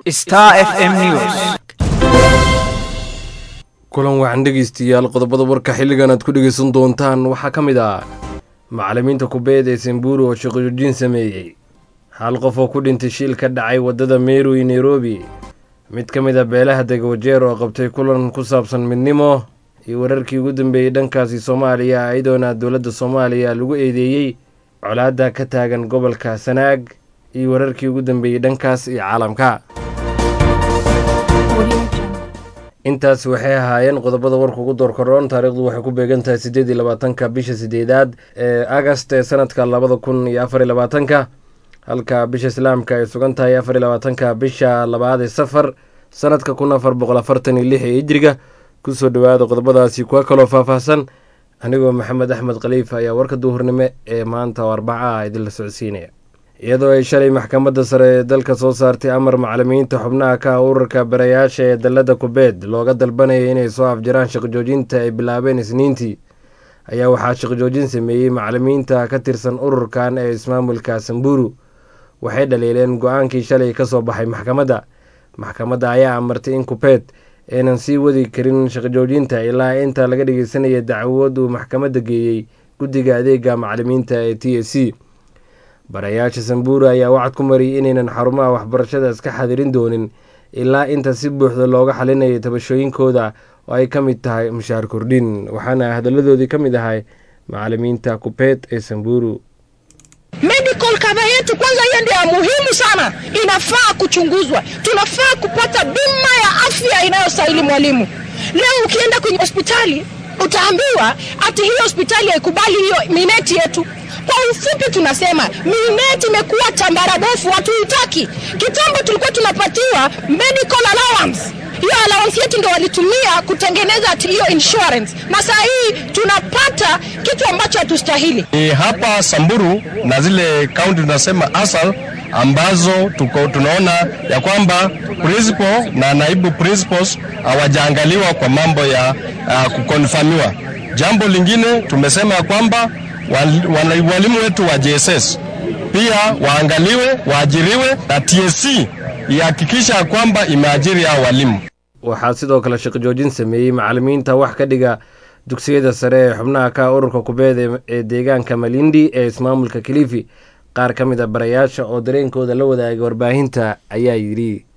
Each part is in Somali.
Star FM News. kulan waxaan dhegeystayaal qodobada warka xilligan aad ku dhegeysan doontaan waxaa ka mid ah macallimiinta kubeed ee semburu oo shaqojoojin sameeyey hal qof oo ku dhintay shil ka dhacay waddada meru iyo nairobi mid ka mid a beelaha degawajeer oo qabtay kulan ku saabsan midnimo iyo wararkii ugu dambeeyey dhankaasi soomaaliya iyadoona dowladda soomaaliya lagu eedeeyey colaadda ka taagan gobolka sanaag iyo wararkii ugu dambeeyey dhankaas iyo caalamka intaas waxay ahaayeen qodobada warka ugu doorkaroon taariikhdu waxay ku beegan tahay siddeed iyo labaatanka bisha sideedaad ee agast ee sanadka labada kun iyo afar iyo labaatanka halka bisha islaamka ay sugan tahay afar iyo labaatanka bisha labaad ee safar sanadka kun afar boqol afartan iyo lix ee hijriga kusoo dhowaada qodobadaasi kuwa kaloo faahfaahsan anigoo maxamed axmed khaliifa ayaa warka duhurnimo ee maanta oo arbaca ah idinla socodsiinaya iyadoo ay shalay maxkamadda sare ee dalka soo saartay amar macallimiinta xubnaha ka ah ururka barayaasha ee dalladda kubeed looga dalbanayay inay soo afjaraan shaqojoojinta ay bilaabeen isniintii ayaa waxaa shaqojoojin sameeyey macallimiinta ka tirsan ururkan ee ismaamulka samburu waxay dhaliileen go-aankii shalay ka soo baxay maxkamadda maxkamadda ayaa amartay in kubeed aynan sii wadi karin shaqojoojinta ilaa inta laga dhegeysanaya dacwad uu maxkamadda geeyey guddiga adeega macallimiinta ee t s c barayaasha samburu ayaa wacad ku mariyay inaynan xarumaha waxbarashada iska xadirin doonin ilaa inta si buuxda looga xalinayo tabashooyinkooda oo ay ka mid tahay mushaar kordhin waxaana hadalladoodii ka mid ahay macallimiinta kubeed ee samburu medical cover yetu kwanza, hiyo ndio ya muhimu sana, inafaa kuchunguzwa. Tunafaa kupata bima ya afya inayostahili mwalimu. Leo ukienda kwenye hospitali utaambiwa ati hiyo hospitali haikubali hiyo mineti yetu. Kwa ufupi, tunasema mineti imekuwa tambara bofu, hatuitaki. Kitambo tulikuwa tunapatiwa medical allowance hiyo allowance yetu ndo walitumia kutengeneza ati hiyo insurance, na saa hii tunapata kitu ambacho hatustahili. Ni hapa Samburu na zile kaunti tunasema asal ambazo tuko, tunaona ya kwamba principal na naibu principals hawajaangaliwa kwa mambo ya uh, kukonfamiwa. Jambo lingine tumesema ya kwamba wal, wal, walimu wetu wa JSS pia waangaliwe, waajiriwe na TSC ihakikisha kwamba imeajiri hao walimu. waxaa sidoo kale shaqojoojin sameeyey macallimiinta wax ka dhiga dugsiyada sare ee xubnaha ka ururka kubeed ee deegaanka malindi ee ismaamulka kilifi qaar ka mid a barayaasha oo dareenkooda la wadaagay warbaahinta ayaa yidhi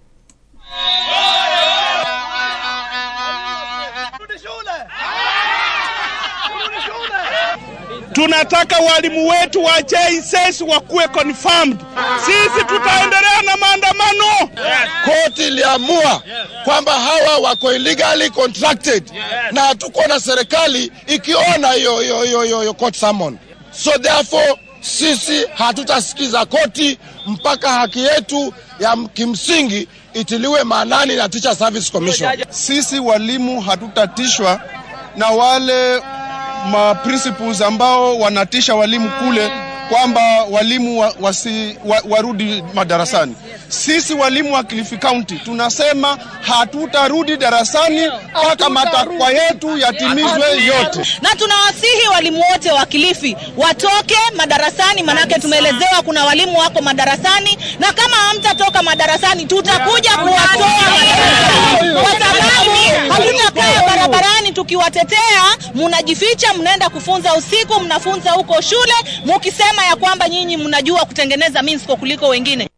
tunataka walimu wetu wa JSS wakuwe confirmed. Sisi tutaendelea na maandamano. Koti iliamua kwamba hawa wako illegally contracted na hatuko na serikali ikiona hiyo hiyo hiyo hiyo hiyo court summon. So therefore sisi hatutasikiza koti mpaka haki yetu ya kimsingi itiliwe maanani na Teacher Service Commission. Sisi walimu hatutatishwa na wale ma principals ambao wanatisha walimu kule kwamba walimu wa, wasi, wa, warudi madarasani. Sisi walimu wa Kilifi County tunasema hatutarudi darasani mpaka matakwa yetu yatimizwe yote. na tunawasihi walimu wote wa Kilifi watoke madarasani, manake tumeelezewa kuna walimu wako madarasani, na kama hamtatoka madarasani tutakuja kuwatoa madarasani, kwa sababu hatutakaa barabarani tukiwatetea. Munajificha, mnaenda kufunza usiku, mnafunza huko shule, mukisema ya kwamba nyinyi mnajua kutengeneza minsko kuliko wengine.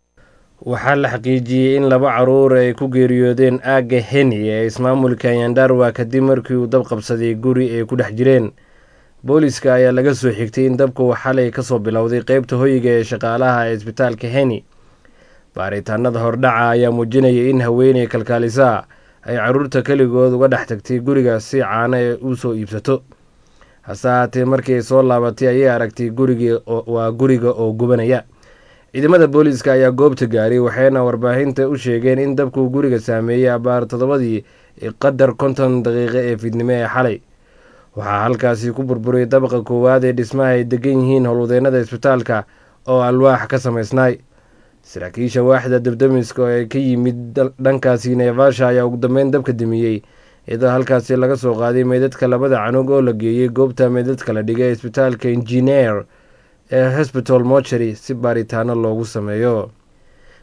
waxaa la xaqiijiyey in laba caruur ay ku geeriyoodeen aagga heni ee ismaamulka yandarwa kadib markii uu dab qabsaday guri ay ku dhex jireen booliska ayaa laga soo xigtay in dabku xalay kasoo bilowday qeybta hoyiga ee shaqaalaha ee isbitaalka heni baaritaanada hordhaca ayaa muujinaya in haweeney kalkaalisaa ay caruurta keligood uga dhex tagtay guriga si caano ee u soo iibsato hase haatee markii ay soo laabatay ayay aragtay gurigii waa guriga oo gubanaya ciidamada booliiska ayaa goobta gaaray waxayna warbaahinta u sheegeen in dabkuu guriga saameeyey abaar toddobadii qadar konton daqiiqo ee fiidnimo ee xalay waxaa halkaasi ku burburay dabaqa koowaad ee dhismaha ay degan yihiin howlwadeennada isbitaalka oo alwaax ka samaysnaay saraakiisha waaxda dabdamiska ee ka yimid dhankaasi neefasha ayaa ugu dambeyn dabka damiyey iyadoo halkaasi laga soo qaaday meydadka labada canug oo la geeyey goobta meydadka la dhigay isbitaalka injineer ee hosbital mochary si baaritaano loogu sameeyo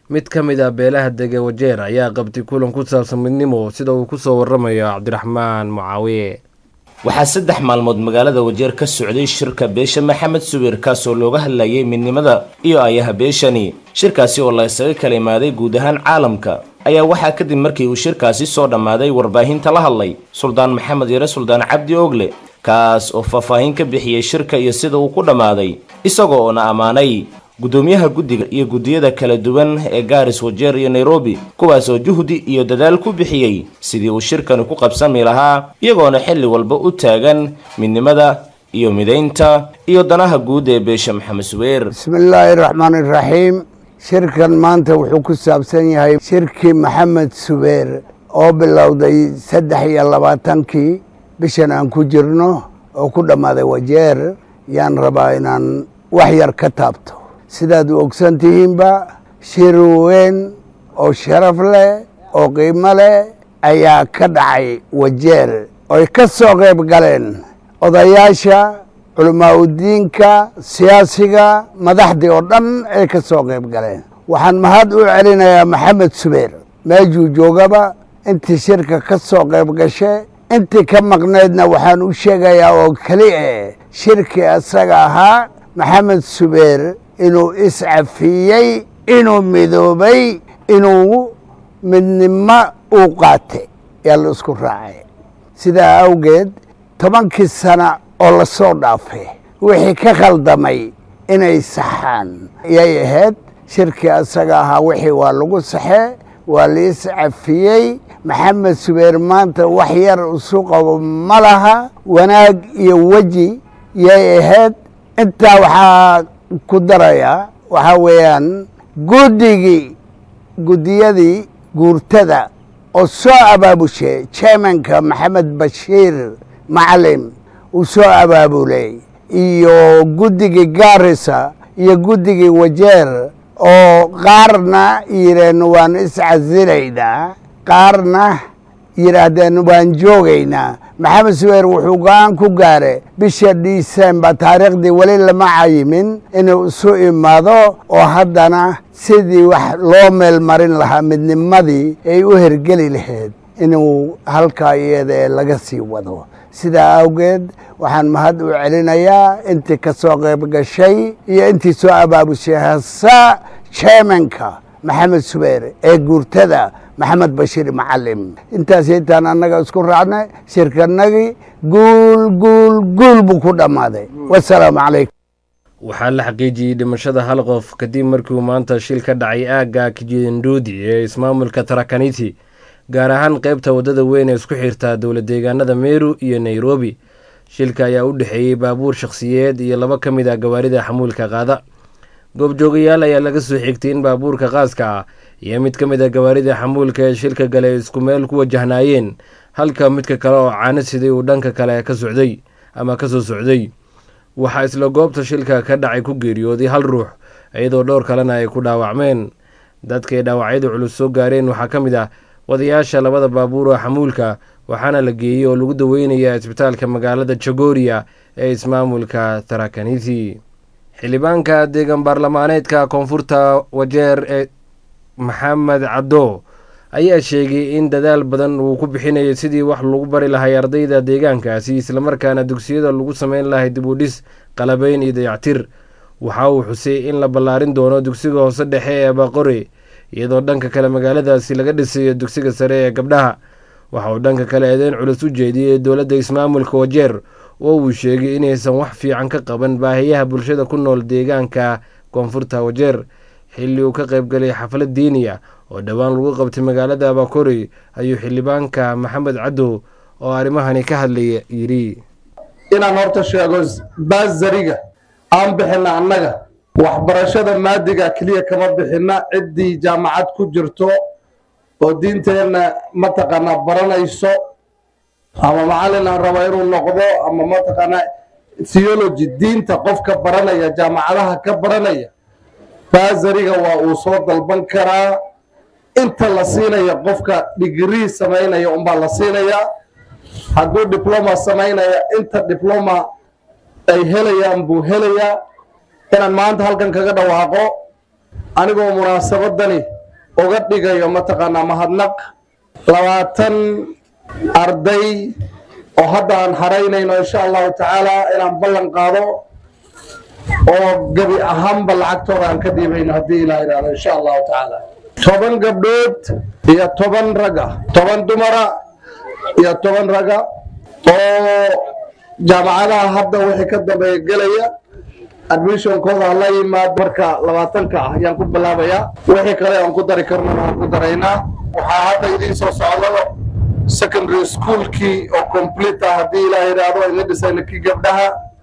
mid ka mid ah beelaha dega wajeer ayaa qabtay kulan ku saabsan midnimo sida uu ku soo waramayo cabdiraxmaan mucaawiye waxaa saddex maalmood magaalada wajeer ka socday shirka beesha maxamed subeer kaasoo looga hadlayay midnimada iyo ayaha beeshani shirkaasi oo la isaga kala imaaday guud ahaan caalamka ayaa waxaa kadib markii uu shirkaasi soo dhammaaday warbaahinta la hadlay suldaan maxamed yare suldaan cabdi ogle kaas oo faahfaahin ka bixiyey shirka iyo sida uu ku dhammaaday isagoo oona ammaanay guddoomiyaha guddiga iyo guddiyada kala duwan ee gaaris wajeer iyo nairobi kuwaasoo juhdi iyo dadaal ku bixiyey sidii uu shirkani ku qabsami lahaa iyagoona xilli walba u taagan midnimada iyo midaynta iyo danaha guud ee beesha maxamed subeer bismillaahi raxmaani raxiim shirkan maanta wuxuu ku saabsan yahay shirkii maxamed subeer oo bilowday saddex iyo labaatankii bishan aan ku jirno oo ku dhammaaday wajeer yaan rabaa inaan wax yar ka taabto sidaad u ogsan tihiinba shir weyn oo sharaf leh oo qiimo leh ayaa ka dhacay wajeer oy ka soo qayb galeen odayaasha culamaauddiinka siyaasiga madaxdii oo dhan ay ka soo qayb galeen waxaan mahad u celinayaa maxamed subeer meejuu joogaba intii shirka ka soo qayb gashe intii ka maqnaydna waxaan u sheegayaa oo keli eh shirkii asaga ahaa maxamed subeer inuu iscafiyey inuu midoobay inuu midnimo uu qaatay yaa la isku raacay sidaa awgeed tobankii sana oo la soo dhaafay wixii ka khaldamay inay saxaan yay ahayd shirkii asaga ahaa wixii waa lagu saxee waa la iscafiyey maxamed subeer maanta wax yar isu qabo ma laha wanaag iyo weji yay ahayd intaa waxaa ku darayaa waxaa weeyaan guddigii guddiyadii guurtada oo soo abaabushay chairmanka maxamed bashiir macalim uu soo abaabulay iyo guddigii gaarisa iyo guddigii wajeer oo qaarna yidheen waan iscasilaynaa qaarna yidhaahdeen waan joogaynaa maxamed subeer wuxuu go-aan ku gaare bisha disembar taariikhdii weli lama cayimin inuu isu imaado oo haddana sidii wax loo meel marin lahaa midnimadii ay u hergeli lahayd inuu halkaa iyada ee laga sii wado sidaa awgeed waxaan mahad u celinayaa intii ka soo qayb gashay iyo intii soo abaabushay hasa chairmanka maxamed subeer ee guurtada maxamed bashiir macalim intaas intaan annaga isku raacnay shirkanagii guul guul guul buu ku dhammaaday wasalaamu calaykum waxaa la xaqiijiyey dhimashada hal qof kadib markiiuu maanta shil ka dhacay aagga kijinduudi ee ismaamulka tarakaniti gaar ahaan qeybta waddada weyn ee isku xirta dowla deegaanada meru iyo nairobi shilka ayaa u dhexeeyey baabuur shakhsiyeed iyo laba ka mid ah gawaarida xamuulka qaada goobjoogayaal ayaa laga soo xigtay in baabuurka qaaska ah iyo mid ka mid a gawaarida xamuulka ee shilka gale isku meel ku wajahnaayeen halka midka kale oo caano siday uu dhanka kale ka socday ama ka soo socday waxaa isla goobta shilka ka dhacay ku geeriyooday hal ruux iyadoo dhowr kalena ay ku dhaawacmeen dadkaay dhaawacyada culus soo gaareen waxaa ka mid ah wadayaasha labada baabuur oo xamuulka waxaana la geeyey oo lagu daweynaya isbitaalka magaalada jagoria ee ismaamulka tarakaniti xildhibaanka deegan baarlamaaneedka koonfurta wajeer ee maxamed caddo ayaa sheegay in dadaal badan uu ku bixinayo sidii wax lagu bari lahay ardayda deegaankaasi islamarkaana dugsiyada lagu sameyn lahay dib u dhis qalabeyn iyo dayactir waxa uu xusay in la ballaarin doono dugsiga hoose dhexe ee baqore iyadoo dhanka kale magaaladaasi laga dhisayo dugsiga sare ee gabdhaha waxa uu dhanka kale eedeyn culus u jeediyey dowladda ismaamulka wajeer oo uu sheegay inaysan wax fiican ka qaban baahiyaha bulshada ku nool deegaanka koonfurta wajeer xilli uu ka qaybgalay xaflad diiniya oo dhowaan lagu qabtay magaalada abakori ayuu xildhibaanka maxamed caddow oo arrimahani ka hadlaya yidhi inaan horta sheego baasariga aan bixinna annaga waxbarashada maadiga keliya kama bixinna ciddii jaamacad ku jirto oo diinteenna mataqaanaa baranayso ama macallin aan raba inuu noqdo ama mataqaanaa theology diinta qofka baranaya jaamacadaha ka baranaya baasariga waa uu soo dalban karaa inta la siinaya qofka digrii samaynaya unbaa la siinayaa hadduu diploma samaynaya inta diploma ay helayaan buu helayaa inaan maanta halkan kaga dhawaaqo anigoo munaasabadani uga dhigayo mataqaanaa mahadnaq labaatan arday oo hadda aan haraynayno insha allahu tacaala inaan ballan qaado oo gebi ahaanba lacagtooda aan ka dhiibayno haddii ilaa idhaahdo insha allahu tacaala toban gabdhood iyo toban raga toban dumara iyo toban raga oo jaamacadaha hadda wixii ka dambeeya gelaya admissionkooda la yimaado marka labaatanka ah ayaan ku bilaabayaa wixii kale aan ku dari karnana waan ku daraynaa waxaa hadda idiin soo socdo secondary schoolkii oo complete ah haddii ilaa yidhaahdo ina dhisayna kii gabdhaha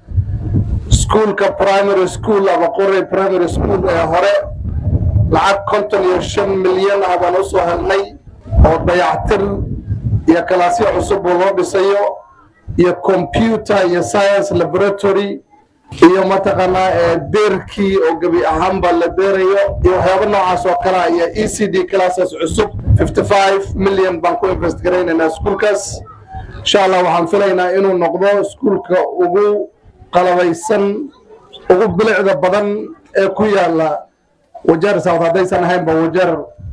schoolka primary school ama qori primary school ee hore lacag konton iyo shan milyan ah baan usoo helnay oo dayactir iyo kalaasyo cusub oo loo dhisayo iyo computer iyo science laboratory iyo mataqaanaa ee deerkii oo gebi ahaanba la deerayo iyo waxyaabo noocaas oo kale ah iyo e c d classes cusub 55 million baan ku invest garaynaynaa iskuulkaas insha allah waxaan filaynaa inuu noqdo iskuulka ugu qalabaysan ugu bilicda badan ee ku yaala wajeer south haddaysan ahaynba wajeer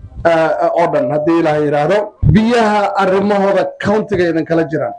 oo dhan haddii ilaah yidhaahdo biyaha arrimahooda countiga idin kala jiraan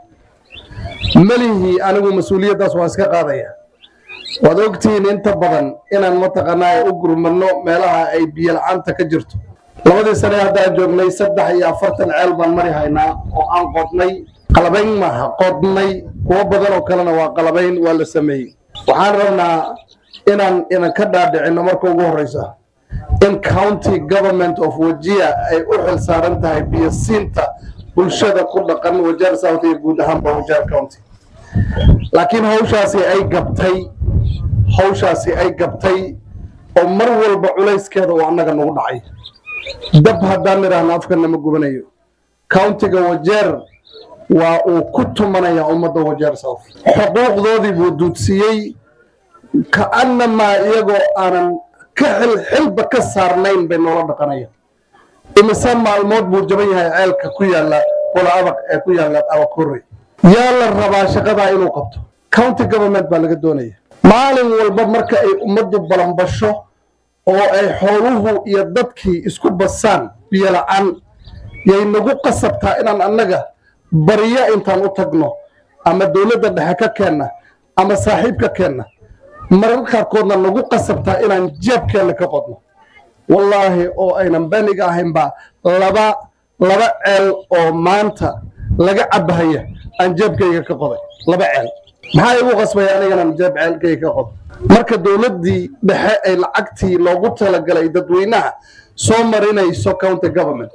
melihii anigu mas-uuliyaddaas waa iska qaadaya waad ogtihiin inta badan inaan mataqaanaa u gurmadno meelaha ay biyo la-aanta ka jirto labadii sane haddaan joognay saddex iyo afartan ceel baan mari haynaa oo aan qodnay qalabayn maaha qodnay kuwo badan oo kalena waa qalabayn waa la sameeyey waxaan rabnaa inaan idinka dhaadhicinno marka ugu horreysa in county government of wajia ay u xil saaran tahay biyosiinta bulshada ku dhaqan wajeer south iyo guud ahaanba wajeer county laakiin hawshaasi ay gabtay hawshaasi ay gabtay oo mar walba culayskeeda uu annaga nagu dhacay dab haddaan nidhaahno afkana ma gubanayo countiga wajeer waa uu ku tumanaya ummadda wajeer south xuquuqdoodii buu duudsiiyey ka'annamaa iyagoo aanan ka xil xilba ka saarnayn bay noola dhaqanaya imise maalmood buu jaban yahay ceelka ku yaalla qola abaq ee ku yaalla abakore yaa la rabaa shaqadaa inuu qabto county government baa laga doonaya maalin walba marka ay ummaddu balanbasho oo ay xooluhu iyo dadkii isku basaan biyo la-aan yay nagu qasabtaa inaan annaga baryo intaan u tagno ama dowladda dhexe ka keenna ama saaxiibka keenna mararka qaarkoodna nagu qasabtaa inaan jeebkeenna ka qodno wallaahi oo aynan beniga ahaynba laba laba ceel oo maanta laga cabahaya aan jeebkayga ka qoday laba ceel maxaa igu qasbaya aniganaan jeeb ceelkayga ka qodo marka dowladdii dhexe ay lacagtii loogu talagalay dadweynaha soo marinayso county government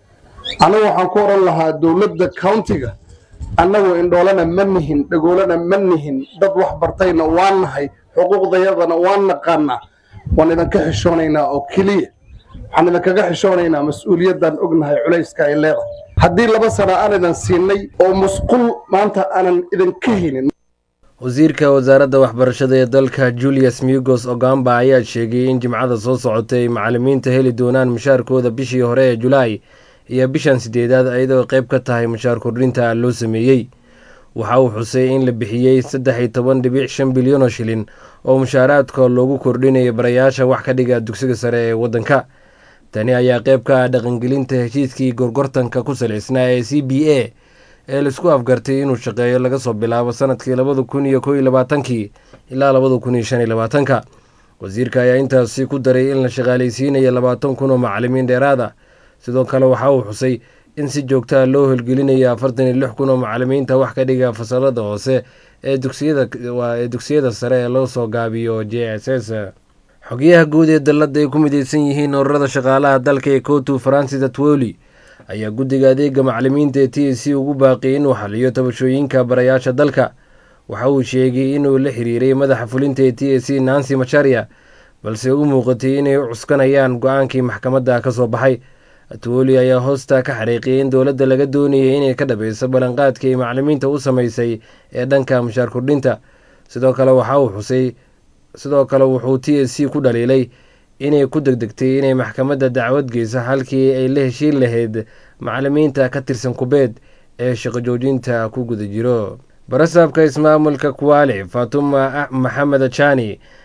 anigu waxaan ku odhan lahaa dowladda countiga annagu indhoolana ma nihin dhagoolana ma nihin dad wax bartayna waan nahay xuquuqdayadana waan naqaanaa waan idinka xishoonaynaa oo keliya waxaan idinkaga xishoonaynaa mas-uuliyaddan ognahay culayska ay leedahay haddii laba sana aan idin siinay oo musqul maanta aanan idinka helin wasiirka wasaaradda waxbarashada ee dalka julius migos ogamba ayaa sheegay in jimcada soo socotay ay macalimiinta heli doonaan mushaarkooda bishii hore ee julaay iyo bishan sideedaad iyadoo qayb ka tahay mushaar kordhinta loo sameeyey waxa uu xusay in la bixiyey saddex iyo toban dhibic shan bilyan oo shilin oo mushaaraadka loogu kordhinaya barayaasha wax ka dhiga dugsiga sare ee waddanka tani ayaa qayb ka ah dhaqangelinta heshiiskii gorgortanka ku salaysnaa ee c b a ee laisku afgartay inuu shaqeeyo laga soo bilaabo sanadkii labada kun iyo kow iyo labaatankii ilaa labada kun iyo shan iyo labaatanka wasiirka ayaa intaasi ku daray in la shaqaalaysiinayo labaatan kun oo macalimiin dheeraad ah sidoo kale waxa uu xusay in si joogtaa loo holgelinayo afartan iyo lix kun oo macalimiinta wax ka dhiga fasalada hoose ee dugsiyada ee dugsiyada sare ee loo soo gaabiyo j s s xogayaha guud ee dalladda ay ku mideysan yihiin ururada shaqaalaha dalka ee kotu francis atwoli ayaa guddiga adeega macalimiinta ee t c ugu baaqiyay inuu xaliyo tabashooyinka barayaasha dalka waxa uu sheegay inuu la xiriiray madaxa fulinta ee t c nancy macharia balse u muuqatay inay u cuskanayaan go-aankii maxkamadda ka soo baxay atwoli ayaa hoosta ka xariiqiyay in dowladda laga doonayay inay ka dhabayso ballanqaadkii ay macalimiinta u samaysay ee dhanka mushaar kordhinta sidoo kale waxa uu xusay sidoo kale wuxuu t s c ku dhaliilay inay ku degdegtay inay maxkamadda dacwad geyso halkii ay la heshiin lahayd macalimiinta ka tirsan kubeed ee shaqo joojinta ku guda jiro barasaabka ismaamulka kuwaali fatuma maxamed jani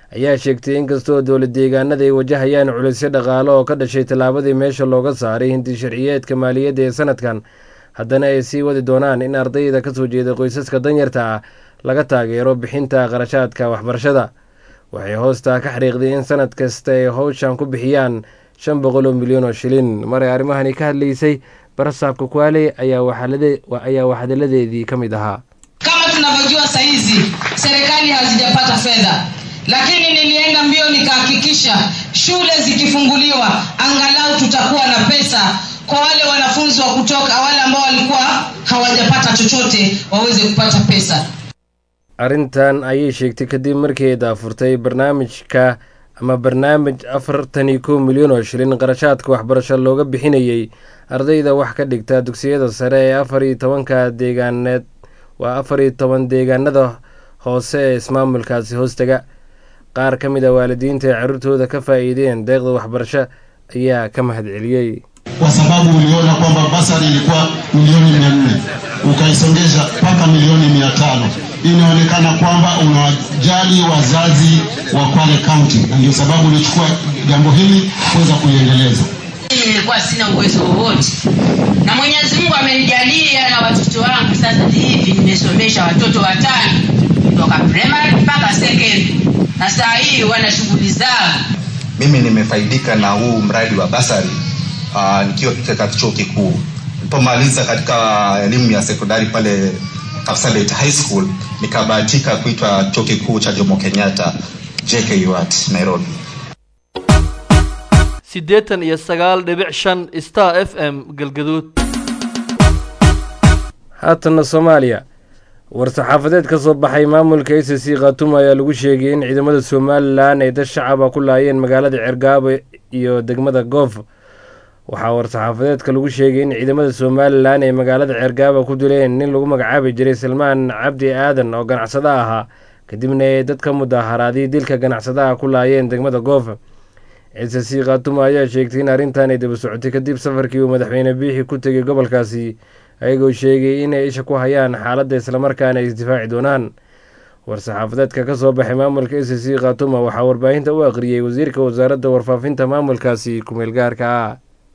ayaa sheegtay inkastoo dowlad deegaanada ay wajahayaan culisyo dhaqaale oo ka dhashay tallaabadii meesha looga saaray hindi sharciyeedka maaliyadda ee sanadkan haddana ay sii wadi doonaan in ardayda kasoo jeeda qoysaska danyarta ah laga taageero bixinta qarashaadka waxbarashada waxay hoostaa ka xariiqday in sanad kasta ay howshan ku bixiyaan shan boqol oo milyan oo shilin maray arrimahani ka hadlaysay barasaabka kwale ayaa waxhadaladeedii ka mid ahaa kama tunavyojua sahizi serikali hazijapata fedha lakini nilienda mbio nikahakikisha shule zikifunguliwa angalau tutakuwa na pesa kwa wale wanafunzi wa kutoka wale ambao walikuwa hawajapata chochote waweze kupata pesa arrintan ayay sheegtay kadib markii ay daafurtay barnaamijka ama barnaamij afartan iyo kow milyan oo shilin qarashaadka waxbarasho looga bixinayey ardayda wax ka dhigta dugsiyada sare ee afar iyo tobanka deegaaneed waa afar iyo toban deegaanada hoose ee ismaamulkaasi hoostaga qaar ka mid a waalidiinta ee carruurtooda ka faa'iideen deeqda waxbarasho ayaa ka mahadceliyey kwa sababu uliona kwamba basari ilikuwa milioni mia nne ukaisongesha mpaka milioni mia tano inaonekana kwamba unawajali wazazi wa Kwale County, na ndio sababu ulichukua jambo hili kuweza kuiendeleza. Mimi nilikuwa sina uwezo wowote, na Mwenyezi Mungu amenijalia na watoto wangu sasa hivi nimesomesha watoto watano kutoka primary mpaka secondary, na saa hii wana shughuli zao. Mimi nimefaidika na huu mradi wa basari uh, nikiwa katika chuo kikuu nilipomaliza katika elimu ya sekondari pale Kapsabet High School nikabahatika kuitwa chuo kikuu cha Jomo Kenyatta JKUAT Nairobi. siddeetan iyo sagaal dhibic shan star f m galgaduud haatana soomaaliya war-saxaafadeed ka soo baxay maamulka a c c khaatumo ayaa lagu sheegay in ciidamada somalilan ay dad shacaba ku laayeen magaalada cergaabo iyo degmada goof waxaa war-saxaafadeedka lagu sheegay in ciidamada somalilan ay magaalada ceergaaba ku dileen nin lagu magacaabi jiray salmaan cabdi aadan oo ganacsada ahaa kadibna ay dad ka mudaharaaday dilka ganacsadaha ku laayeen degmada goof ciise c khaatumo ayaa sheegtay in arrintan ay daba socotay kadib safarkii uu madaxweyne biixi ku tegay gobolkaasi ayagoo sheegay inay isha ku hayaan xaaladda islamarkaana ay isdifaaci doonaan war-saxaafadeedka ka soo baxay maamulka a c c khaatumo waxaa warbaahinta u aqriyey wasiirka wasaaradda warfaafinta maamulkaasi kumeel gaarka ah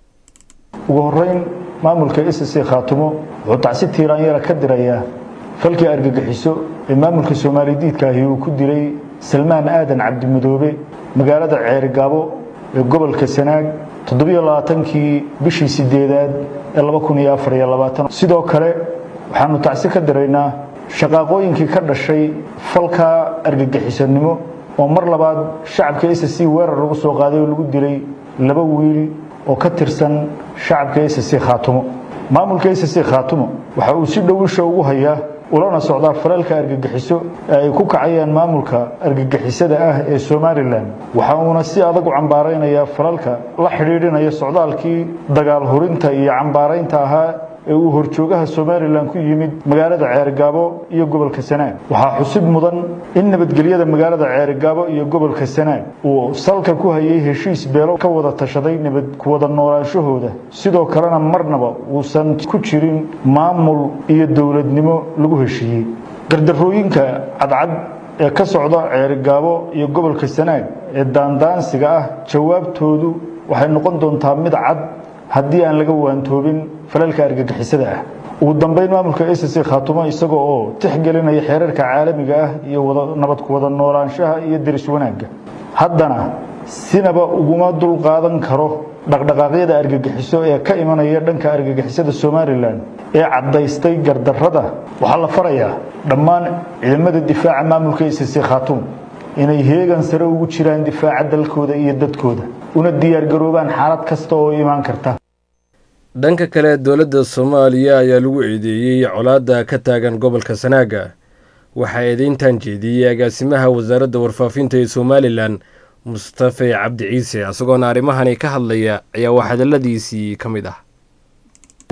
ugu horeyn maamulka s c khaatumo wuxuu tacsi tiiraanyara ka dirayaa falkii argagixiso ee maamulka soomaalidiidka ahi uu ku dilay salmaan aadan cabdimadoobe magaalada ceerigaabo ee gobolka sanaag toddobiyo labaatankii bishii sideedaad ee laba kun iyo afar iyo labaatan sidoo kale waxaanu tacsi ka diraynaa shaqaaqooyinkii ka dhashay falka argagixisanimo oo mar labaad shacabka s c weerar lagu soo qaaday oo lagu dilay laba wiil oo ka tirsan shacabka s c khaatumo maamulka s c khaatumo waxa uu si dhow isha ugu hayaa ulana socdaa falalka argagixiso ee ay ku kacayaan maamulka argagixisada ah ee somalilan waxa uuna si adag u cambaaraynayaa falalka la xidhiidhinaya socdaalkii dagaal hurinta iyo cambaaraynta ahaa ee uu horjoogaha somalilan ku yimid magaalada ceerigaabo iyo gobolka sanaag waxaa xusib mudan in nabadgelyada magaalada ceerigaabo iyo gobolka sanaag uu salka ku hayay heshiis beelo ka wada tashaday nabad kuwada noolaanshahooda sidoo kalena marnaba uusan ku jirin maamul iyo dowladnimo lagu heshiiyey gardarooyinka cadcad ee ka socda ceerigaabo iyo gobolka sanaag ee daandaansiga ah jawaabtoodu waxay noqon doontaa mid cad haddii aan laga waantoobin falalka argagixisada ah ugu dambeyn maamulka s c khaatumo isaga oo tixgelinaya xeerarka caalamiga ah iyo nabad ku wada noolaanshaha iyo deris wanaagga haddana sinaba uguma dul qaadan karo dhaqdhaqaaqyada argagixiso ee ka imanaya dhanka argagixisada somalilan ee caddaystay gardarrada waxaa la farayaa dhammaan ciidamada difaaca maamulka s c khaatumo inay heegan sare ugu jiraan difaaca dalkooda iyo dadkooda una diyaargaroobaan xaalad kasta oo imaan karta dhanka kale dowladda soomaaliya ayaa lagu eedeeyey colaadda ka taagan gobolka sanaaga waxaa eedeyntan jeediyey agaasimaha wasaaradda warfaafinta ee somalilan mustafe cabdi ciise isagoona arrimahani ka hadlaya ayaa wax hadaladiisii ka mid ah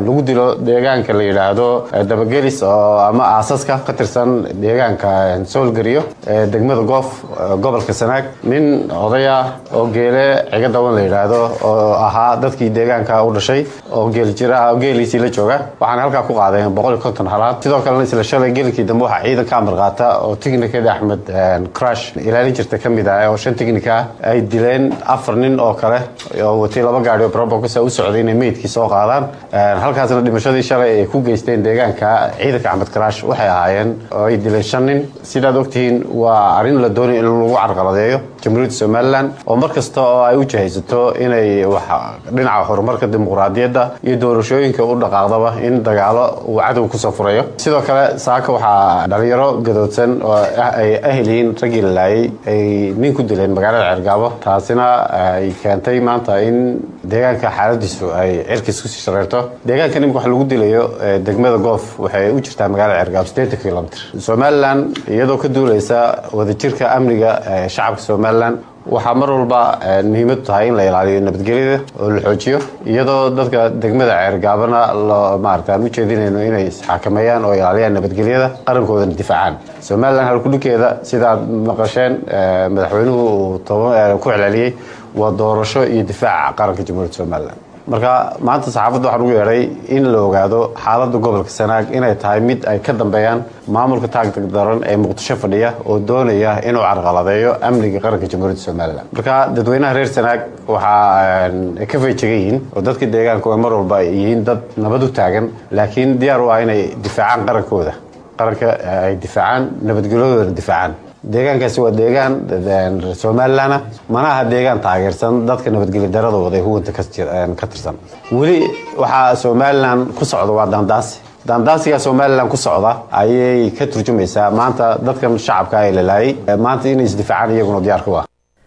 lagu dilo deegaanka la yidhaahdo dabagelis oo ama aasaska ka tirsan deegaanka soolgariyo ee degmada goof gobolka sanaag nin odaya oo geele ciga dawan la yidhaahdo oo ahaa dadkii deegaanka u dhashay oo geeljira geeliisii la jooga waxaana halkaa ku qaadeen boqol iyo konton halaad sidoo kalena isla shalay geelkii dambe waxaa ciidan ka amar qaata oo tiknikada axmed crash ilaalin jirta ka mid ah oo shan tiknika ay dileen afar nin oo kale oo watay laba gaari oo brobocus u socday inay meydkii soo qaadaan halkaasna dhimashadii shalay ay ku geysteen deegaanka ciidanka axmed crash waxay ahaayeen oo ay dileen shan nin sidaad ogtihiin waa arrin la doonay in lagu carqaladeeyo jamhuuriyadda somalilan oo mar kasta oo ay u jihaysato inay dhinaca horumarka dimuqraadiyadda iyo doorashooyinka u dhaqaaqdaba in dagaalo uu cadow kusoo furayo sidoo kale saaka waxaa dhalinyaro gadoodsan oo ay ahliyiin raggii la laayay ay nin ku dileen magaalada ceergaabo taasina ay keentay maanta in deegaanka xaaladiisu ay cirkiis kusii shareerto deegaanka nimka wax lagu dilayo degmada goof waxay u jirtaa magaalada ceergaabo sideetan kilomitr somalilan iyadoo ka duuleysa wadajirka amniga shacabka somalilan waxaa mar walba muhiimadu tahay in la ilaaliyo nabadgelyada oo la xoojiyo iyadoo dadka degmada ceergaabana maarata aan u jeedinayno inay isxakameeyaan oo ilaaliyaan nabadgelyada qarankoodana difaacaan somalilan halkudhinkeeda sidaad maqasheen madaxweynuhu uu ku celceliyey waa doorasho iyo difaaca qaranka jamhuuriyadda somalilan marka maanta saxaafadda waxaan ugu yeedhay in la ogaado xaaladda gobolka sanaag inay tahay mid ay ka dambeeyaan maamulka taagtag daran ee muqdisho fadhiya oo doonaya inuu carqaladeeyo amniga qaranka jamhuuriyadda somalilan marka dadweynaha reer sanaag waxaa ka feejegan yihiin oo dadka deegaanku mar walba ay yihiin dad nabad u taagan laakiin diyaar u ah inay difaacaan qarankooda qaranka ay difaacaan nabadgelyadoodana difaacaan deegaankaasi waa deegaan somalilan mana aha deegaan taageersan dadka nabadgelya daradooda ee huwanta ka tirsan weli waxaa somalilan ku socda waa daandaasi daandaasiga somalilan ku socda ayay ka turjumaysaa maanta dadkan shacabka ee la laayay maanta inay isdifaacaan iyaguna diyaar ku ah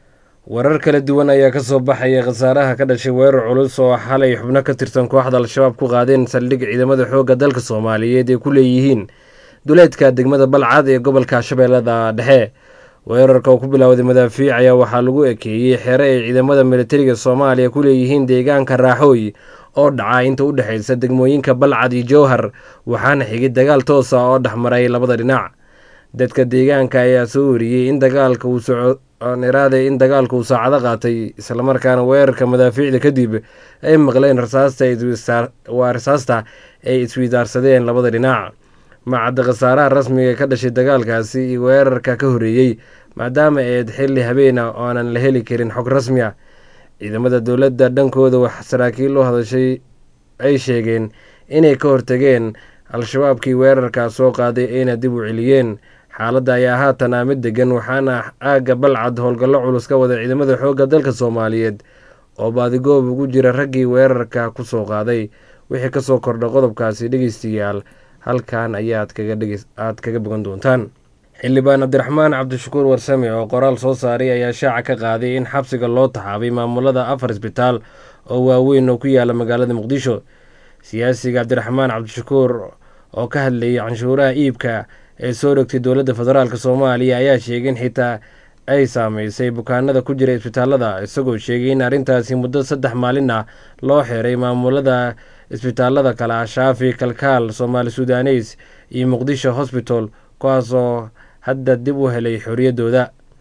warar kala duwan ayaa ka soo baxaya khasaaraha ka dhashay weerar culus oo xalay xubno ka tirsan kooxda al-shabaab ku qaadeen saldhig ciidamada xoogga dalka soomaaliyeed ay ku leeyihiin duleedka degmada balcad ee gobolka shabeellada dhexe weerarka oo ku bilowday madaafiic ayaa waxaa lagu ekeeyey xere ay ciidamada militariga soomaaliya ku leeyihiin deegaanka raaxooy oo dhaca inta u dhexaysa degmooyinka balcad iyo jowhar waxaana xigay dagaal toosa oo dhexmaray labada dhinac dadka deegaanka ayaa soo wariyey in dagaalka uu soconiraade in dagaalka uu saacado qaatay islamarkaana weerarka madaafiicda kadib ay maqleen rasaastawaa rasaasta ay iswidaarsadeen labada dhinac macadda khasaaraha rasmiga ee ka dhashay dagaalkaasi iyo weerarka ka horeeyey maadaama eed xilli habeena oonan la heli karin xog rasmi ah ciidamada dowladda dhankooda wax saraakiil u hadashay ay sheegeen inay ka hortageen al-shabaabkii weerarkaa soo qaaday ayna dib u celiyeen xaaladda ayaa haatan ah mid degan waxaana aagga balcad howlgallo culus ka wada ciidamada xoogga dalka soomaaliyeed oo baadigoob ugu jira raggii weerarka ku soo qaaday wixii kasoo kordha qodobkaasi dhegeystayaal halkan ayaad aad kaga bogan doontaan xildhibaan cabdiraxmaan cabdishakuur warsame oo qoraal soo saaray ayaa shaaca ka qaaday in xabsiga loo taxaabay maamulada afar isbitaal oo waaweyn oo ku yaala magaalada muqdisho siyaasiga cabdiraxmaan cabdishakuur oo ka hadlayay canshuuraha iibka ee soo dhogtay dowladda federaalk soomaaliya ayaa sheegay in xitaa ay saameysay bukaanada ku jira isbitaalada isagoo sheegay in arrintaasi muddo saddex maalin ah loo xeeray maamulada isbitaalada kale ah shaafi kalkaal soomaali sudaneys iyo muqdisho hosbital kuwaasoo hadda dib u helay xorriyaddooda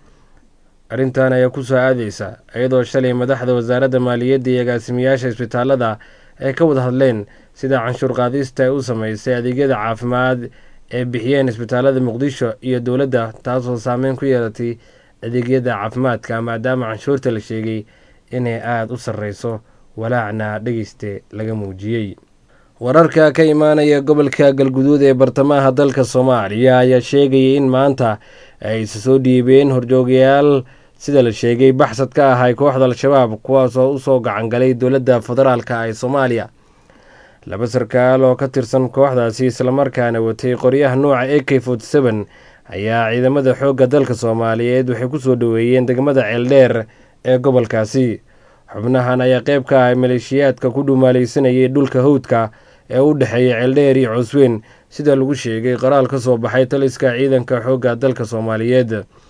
arrintan ayaa ku soo aadeysa iyadoo shalay madaxda wasaaradda maaliyadda iyo agaasimayaasha isbitaalada ay ka wada hadleen sida canshuur qaadista ay u sameysay adeegyada caafimaad ee bixiyeen isbitaalada muqdisho iyo dowladda taasoo saameyn ku yeelatay adeegyada caafimaadka maadaama canshuurta la sheegay inay aada u sarreyso walaacna dhegeyste laga muujiyey wararka ka imaanaya gobolka galguduud ee bartamaha dalka soomaaliya ayaa sheegaya in maanta ay isa soo dhiibeen horjoogayaal sida la sheegay baxsad ka ahay kooxda al-shabaab kuwaasoo usoo gacangalay dowladda federaalka ee soomaaliya laba sarkaal oo ka tirsan kooxdaasi islamarkaana watay qoryaha nuuca a k forty seven ayaa ciidamada xoogga dalka soomaaliyeed waxay kusoo dhoweeyeen degmada ceeldheer ee gobolkaasi xubnahan ayaa qeyb ka ah maleeshiyaadka ku dhumaaleysanayay dhulka hawdka ee u dhexeeya ceeldheer iyo cusweyn sida lagu sheegay qoraal ka soo baxay taliska ciidanka xoogga dalka soomaaliyeed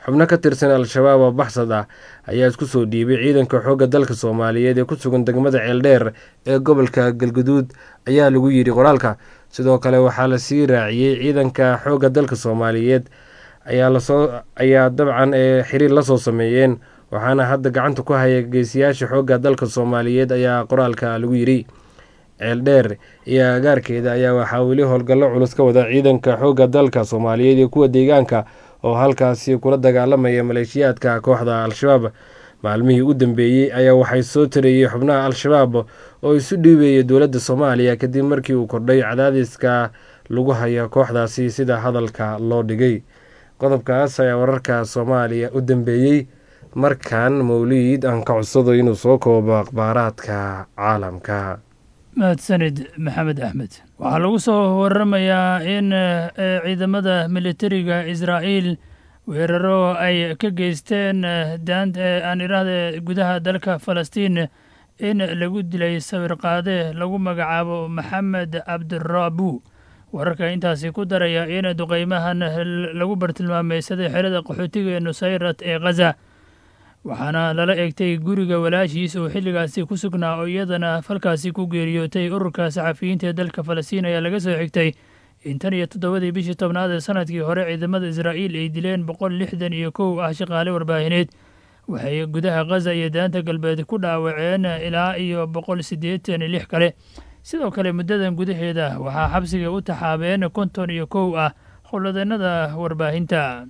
xubno ka tirsan al-shabaab oo baxsad ah ayaa isku soo dhiibay ciidanka xoogga dalka soomaaliyeed ee ku sugan degmada ceeldheer ee gobolka galguduud ayaa lagu yidhi qoraalka sidoo kale waxaa lasii raaciyey ciidanka xoogga dalka soomaaliyeed ayaa lasoo ayaa dabcan ee xiriir lasoo sameeyeen waxaana hadda gacanta ku haya geesiyaasha xoogga dalka soomaaliyeed ayaa qoraalka lagu yidhi ceeldheer iyo agaarkeeda ayaa waxaa weli howlgallo culus ka wada ciidanka xoogga dalka soomaaliyeed iyo kuwa deegaanka oo halkaasi kula dagaalamaya maleeshiyaadka kooxda al-shabaab maalmihii u dambeeyey ayaa waxay soo tareeyey xubnaha al-shabaab oo isu dhiibeeyay dowladda soomaaliya kadib markii uu kordhay cadaadiska lagu haya kooxdaasi sida hadalka loo dhigay qodobkaas ayaa wararka soomaaliya u dambeeyey markan mawliid aan ka codsado inuu soo koobo akhbaaraadka caalamka mahadsanid maxamed axmed waxaa lagu soo waramayaa in ciidamada militariga israa'iil weeraro ay ka geysteen aan idhaahde gudaha dalka falastiin in lagu dilay sawir qaade lagu magacaabo maxamed cabdiraabu wararka intaasi ku daraya in duqeymahan lagu bartilmaameysaday xerada qaxootiga ee nusayrat ee khaza waxaana lala eegtay guriga walaashiis oo xilligaasi ku sugnaa oo iyadana falkaasi ku geeriyootay ururka saxafiyiinta ee dalka falastiin ayaa laga soo xigtay in tan iyo toddobadii bishii tobnaad ee sanadkii hore ciidamada israa'iil ay dileen boqol lixdan iyo kow ah shaqaale warbaahineed waxay gudaha khaza iyo daanta galbeed ku dhaawaceen ilaa iyo boqol siddeetan iyo lix kale sidoo kale muddadan gudaheeda waxaa xabsiga u taxaabeen konton iyo kow ah howladeennada warbaahinta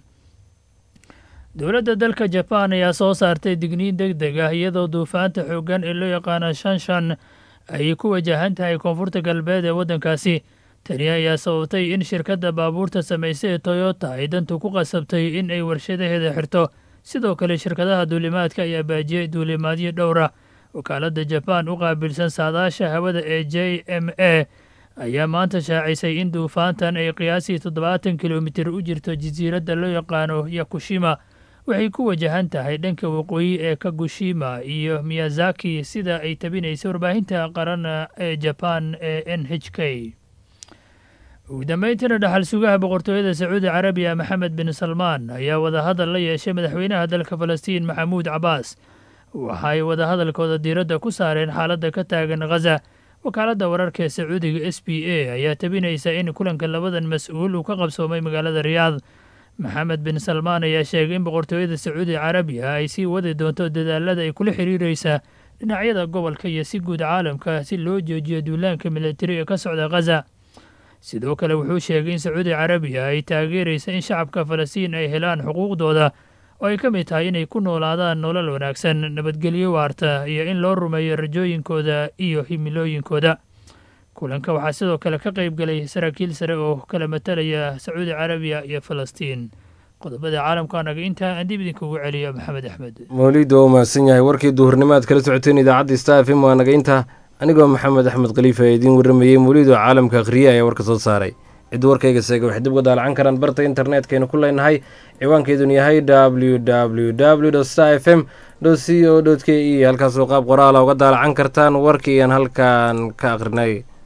dowladda dalka jabaan ayaa soo saartay digniin deg deg ah iyadoo duufaanta xooggan ee loo yaqaano shanshan ay ku wajahan tahay koonfurta galbeed ee waddankaasi tani ayaa sababtay in shirkadda baabuurta samaysa ee toyota ay dantu ku qasabtay in ay warshadaheeda xirto sidoo kale shirkadaha duulimaadka ayaa baajiyey duulimaadyo dhowra wakaaladda jabaan u qaabilsan saadaasha hawada ee j m a ayaa maanta shaacisay in duufaantan ay qiyaasii toddobaatan kilomitir u jirto jasiiradda loo yaqaano yakushima waxay ku wajahan tahay dhanka waqooyi ee kagushima iyo miyazaki sida ay tabinaysa warbaahinta qaran ee jabaan ee n h k ugu dambeyntiina dhaxal sugaha boqortooyada sacuudi carabiya maxamed bin salmaan ayaa wadahadal la yeeshay madaxweynaha dalka falastiin maxamuud cabaas waxaay wadahadalkooda diiradda ku saareen xaaladda ka taagan khaza wakaaladda wararka ee sacuudiga s b a ayaa tabinaysa in kulanka labadan mas-uul uu ka qabsoomay magaalada riyaad maxamed bin salmaan ayaa sheegay in boqortooyada sacuudi carabiya ay sii wadi doonto dadaalada ay kula xiriireysa dhinacyada gobolka iyo si guud caalamka si loo joojiyo duulaanka militari ee ka socda khaza sidoo kale wuxuu sheegay in sacuudi carabiya ay taageeraysa in shacabka falastiin ay helaan xuquuqdooda oo ay ka mid tahay inay ku noolaadaan nolol wanaagsan nabadgelyo waarta iyo in loo rumeeyo rajooyinkooda iyo himilooyinkooda kulanka waxaa sidoo kale ka qayb galay saraakiil sare oo kala matalaya sacuudi carabiya iyo falastiin qodobada caalamka naga intaa aan dib idinkugu celiyo maxamed axmed mawliid waa u mahadsan yahay warkii duhurnimaad kala socoteen idaacadda star f m waa naga intaa anigoo maxamed axmed khaliifa ee idiin warramayey mawliid oo caalamka akhriye ayaa warka soo saaray cid warkayga seega waxay dib uga daalacan karaan barta internetkaynu ku leenahay ciwaankeedun yahay w w w star f m c o k e halkaasoo qaab qoraala uga daalacan kartaan warkii aan halkan ka akhrinay